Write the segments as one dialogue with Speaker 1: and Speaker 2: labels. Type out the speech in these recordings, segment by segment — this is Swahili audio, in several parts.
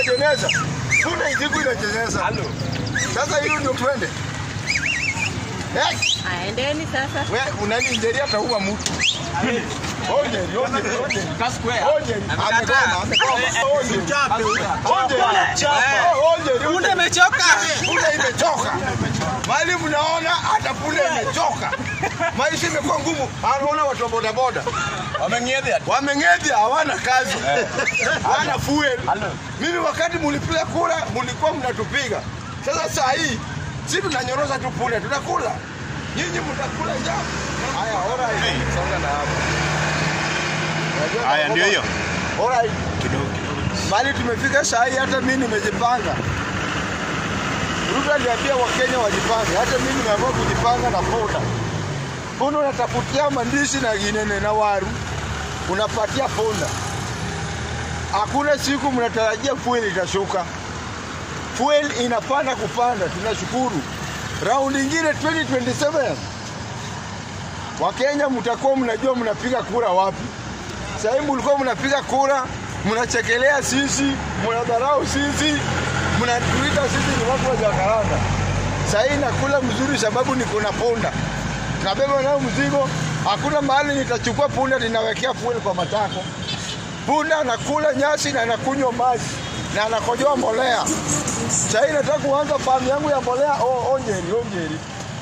Speaker 1: ya jeneza. Punda ikiku inachezeza. Sasa hiyo ndio twende. Eh,
Speaker 2: Aendeni sasa.
Speaker 1: wewe unani njeri ataua mtu. Onje, onje, onje. Onje, amegoma, amegoma. Onje. Onje. Onje.
Speaker 3: Punda imechoka.
Speaker 1: Punda imechoka. Mali mnaona hata punda imechoka. Maisha imekuwa ngumu. Anaona watu wa bodaboda
Speaker 3: Wameng'edhia.
Speaker 1: wameng'edhia, hawana kazi, hawana fuel. Mimi wakati mulipiga kura mulikuwa mnatupiga. Sasa saa hii si tunanyoroza tu punda, tutakula. Nyinyi mtakula njaa. Haya, alright. Songa na hapo. Unajua
Speaker 4: Haya, ndio hiyo.
Speaker 1: Alright. Bali tumefika saa hii hata mimi nimejipanga. Ruto aliambia Wakenya wajipange, hata mimi nimeamua kujipanga na punda. Punda unatafutia mandizi na ginene na waru, unapatia punda. Hakuna siku mnatarajia fuel itashuka. Fuel inapanda kupanda, tunashukuru. Raundi ingine 2027 Wakenya mtakuwa mnajua mnapiga kura wapi. Sasa hivi mlikuwa mnapiga kura, mnachekelea sisi, mnadharau sisi, mnatuita sisi ni watu wa Jakaranda. Sasa hii nakula mzuri sababu niko na punda, nabeba nayo mzigo. Hakuna mahali nitachukua punda ninawekea fuel kwa matako. Punda anakula nyasi na anakunywa maji na anakojoa mbolea. Sasa hii nataka kuanza famu yangu ya mbolea. Oh, oh Njeri, oh Njeri.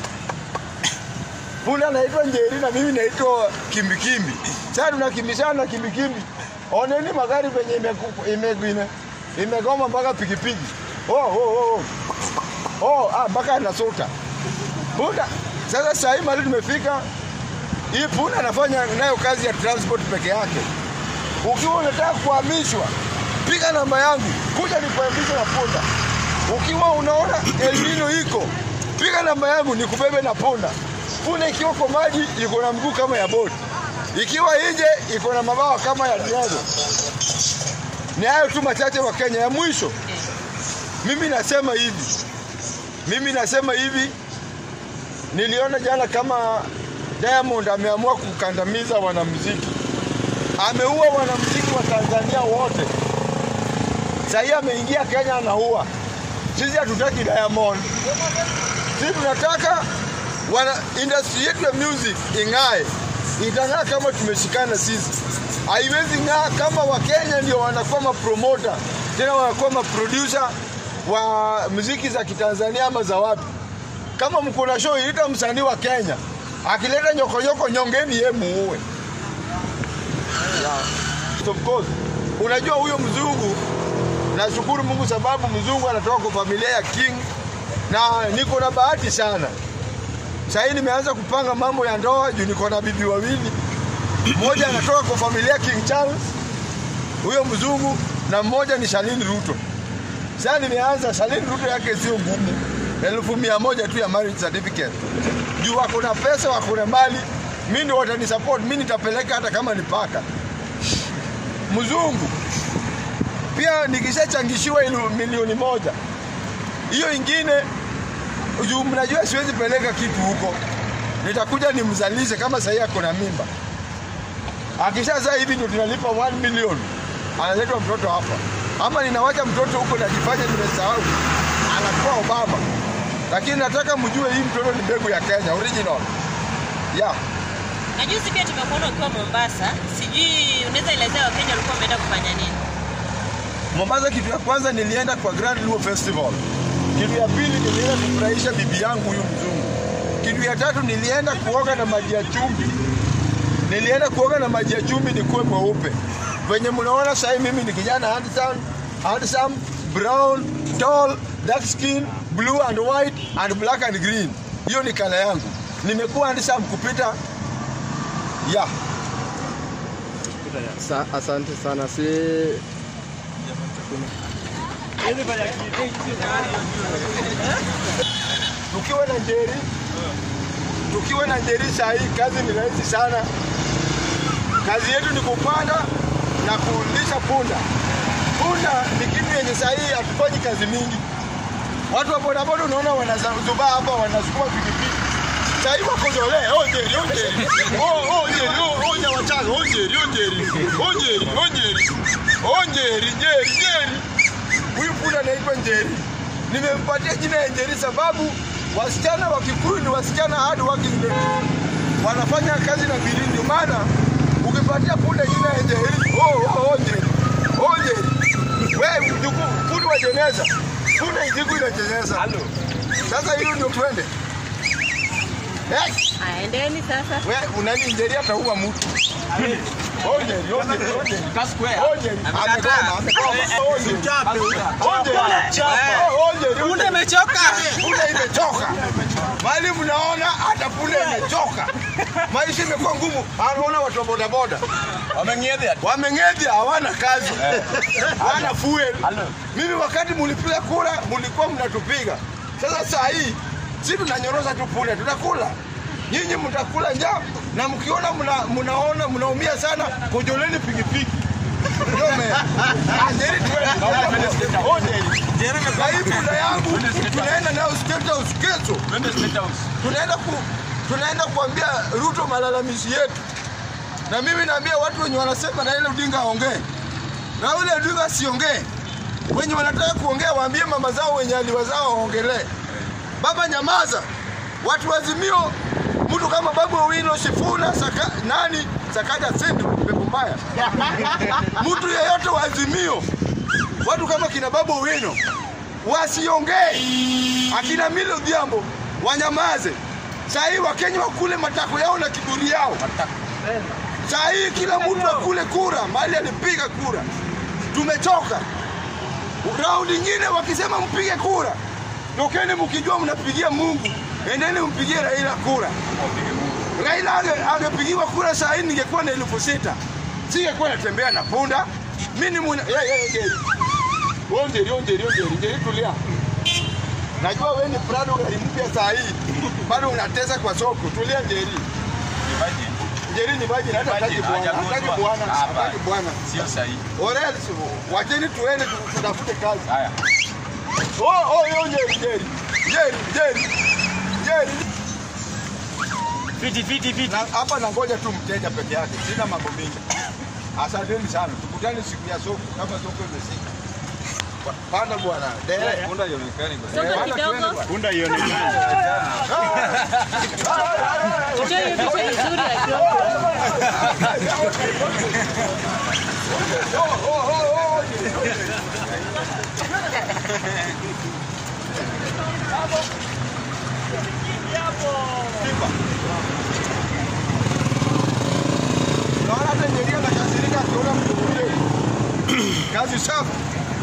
Speaker 1: Punda anaitwa Njeri na mimi naitwa Kimbikimbi. Sasa tunakimbishana na Kimbikimbi. Oneni magari venye imeku- ime- ime- imegoma mpaka pikipiki. Oh, oh, oh. Oh, ah, mpaka anasota. Punda sasa saa hii mahali tumefika, hii punda anafanya nayo kazi ya transport peke yake. Ukiwa unataka kuhamishwa, piga namba yangu, kuja nikuhamishe na punda. Ukiwa unaona El Nino iko, piga namba yangu nikubebe na punda. Punda ikiwa kwa maji iko na mguu kama ya boti, ikiwa nje iko na mabawa kama ya diago. Ni hayo tu machache wa Kenya. Ya mwisho, mimi nasema hivi, mimi nasema hivi, niliona jana kama Diamond ameamua kukandamiza wanamuziki, ameua wanamuziki wa Tanzania wote. Sasa hii ameingia Kenya anaua. Sisi hatutaki Diamond, sisi tunataka wana industry yetu ya music ing'ae. Itang'aa kama tumeshikana sisi, haiwezi ng'aa kama Wakenya ndio wanakuwa mapromota tena wanakuwa maproducer wa muziki za Kitanzania ama za wapi. Kama mko na show, ita msanii wa Kenya akileta nyokonyoko, nyongeni ye muue. Yeah. Of course, unajua huyo mzungu, nashukuru Mungu sababu mzungu anatoka kwa familia ya King na niko na bahati sana. Sasa hii nimeanza kupanga mambo ya ndoa juu niko na bibi wawili. Mmoja anatoka kwa familia King Charles, huyo mzungu, na mmoja ni Shalini Ruto. Sasa nimeanza, Shalini Ruto yake sio ngumu, elfu mia moja tu ya marriage certificate. Juu wako na pesa, wako na mali, mimi ndio watanisupport, mimi nitapeleka hata kama ni paka. Mzungu pia nikishachangishiwa ilu- milioni moja, hiyo ingine juu mnajua siwezi peleka kitu huko, nitakuja nimzalishe kama sahii ako na mimba. Akishazaa hivi ndio tunalipa 1 million, analetwa mtoto hapa, ama ninawacha mtoto huko najifanya nimesahau, anakuwa Obama. Lakini nataka mjue hii mtoto ni mbegu ya Kenya original. Yeah.
Speaker 2: Na juzi pia tumekuona ukiwa Mombasa, sijui unaweza elezea Wakenya walikuwa wameenda kufanya nini?
Speaker 1: Mombasa, kitu ya kwanza nilienda kwa Grand Luo Festival. Kitu ya pili nilienda kufurahisha bibi yangu huyu mzungu. Kitu ya tatu nilienda kuoga na maji ya chumvi. Nilienda kuoga na maji ya chumvi nikuwe mweupe. Venye mnaona sasa hivi mimi ni kijana handsome, handsome, brown, tall, dark skin, blue and white and black and green. Hiyo ni kala yangu. Nimekuwa handsome kupita yeah.
Speaker 5: Sa, asante sana si
Speaker 1: tukiwa na Njeri, tukiwa na Njeri saa hii kazi ni rahisi sana. Kazi yetu ni kupanda na kulisha punda. Punda ni kitu yenye saa hii hatufanyi kazi mingi. Watu wa bodaboda unaona wanazubaa hapa, wanasukuma pikipiki. Saa hii wako Zole, oh Njeri, oh Njeri, oh oh Njeri, oh oh Nyawachaga, oh Njeri, oh Njeri, oh Njeri, oh Njeri, oh Njeri, Njeri, Njeri. Huyu punda anaitwa Njeri. Nimempatia jina ya Njeri sababu wasichana wa Kikuyu ni wasichana hard working ladies. Wanafanya kazi na bidii, ndio maana ukipatia punda jina ya Njeri, oh, oh, oh, Njeri, oh, Njeri. Wewe mjukuu, punda wa jeneza, punda ijiku inachezeza. Sasa hiyo ndio twende. Eh,
Speaker 2: Aendeni sasa.
Speaker 1: wewe unani Njeri ataua mtu. Oh, Njeri, oh, Njeri, oh, Njeri. Oh, Njeri, amegoma, amegoma. Oh, Njeri. Punde
Speaker 3: imechoka.
Speaker 1: Punde imechoka. Mali mnaona hata punde imechoka. Maisha imekuwa ngumu. Anaona watu wa bodaboda wameng'edhia, hawana kazi, hawana fuel. Mimi wakati mulipiga kura mulikuwa mnatupiga. Sasa saa hii si tunanyoroza tu punde, tutakula nyinyi mtakula njaa, na mkiona mna, mnaona mnaumia sana, kojoleni pikipiki Ndio me. Ah, Njeri tuende. Oh, Njeri. Na hii punda yangu tunaenda nayo State House kesho. Tunaenda ku, tunaenda kuambia Ruto malalamishi yetu, na mimi naambia watu wenye wanasema na ile Odinga aongee na ule Odinga asiongee. Wenye wanataka kuongea waambie mama zao wenye aliwazao waongelee. Baba nyamaza, watu wazimio, mtu kama Babu Owino, Shifuna, saka, nani Sakaja Sindu, pepo mbaya, mtu yeyote wa Azimio, watu kama kina Babu Owino wasiongee, akina Milo Odhiambo wanyamaze. Saa hii Wakenya wakule matako yao na kiburi yao. Saa hii kila mtu akule kura mali alipiga kura. Tumechoka. Raundi nyingine wakisema mpige kura, tokeni mkijua mnapigia Mungu, endeni mpigie Raila kura. Raila ange- angepigiwa kura saa hii ningekuwa na elfu sita singekuwa natembea na punda. Mimi ni mwana yeah, yeah, Njeri. Wewe Njeri, wewe Njeri, wewe Njeri, Njeri tulia. Najua wewe ni Prado gari mpya saa hii. Bado unatesa kwa soko. Tulia Njeri. Njeri ni baji na hata hataki bwana. Hataki bwana. Hataki bwana.
Speaker 3: Sio sahihi.
Speaker 1: Orel, wacheni tuende tu- tutafute kazi.
Speaker 3: Haya.
Speaker 1: Oh, oh, yo Njeri, Njeri. Njeri, Njeri. Njeri.
Speaker 3: Fiti fiti fiti.
Speaker 1: Na hapa nangoja tu mteja peke yake. Sina mambo mengi. Asanteni sana. Tukutane siku ya soko kama soko imesika. Panda bwana. Dere.
Speaker 3: Punda ionekani kwa.
Speaker 2: Soko
Speaker 1: Panda
Speaker 2: kidogo.
Speaker 1: tuende bwana.
Speaker 3: Punda ionekani.
Speaker 2: Njoo hiyo picha nzuri ya kidogo.
Speaker 1: Oh, oh, oh, oh. Kipa. Unaona hata Njeri anakasirika akiona mtu mwingine. Kazi safi.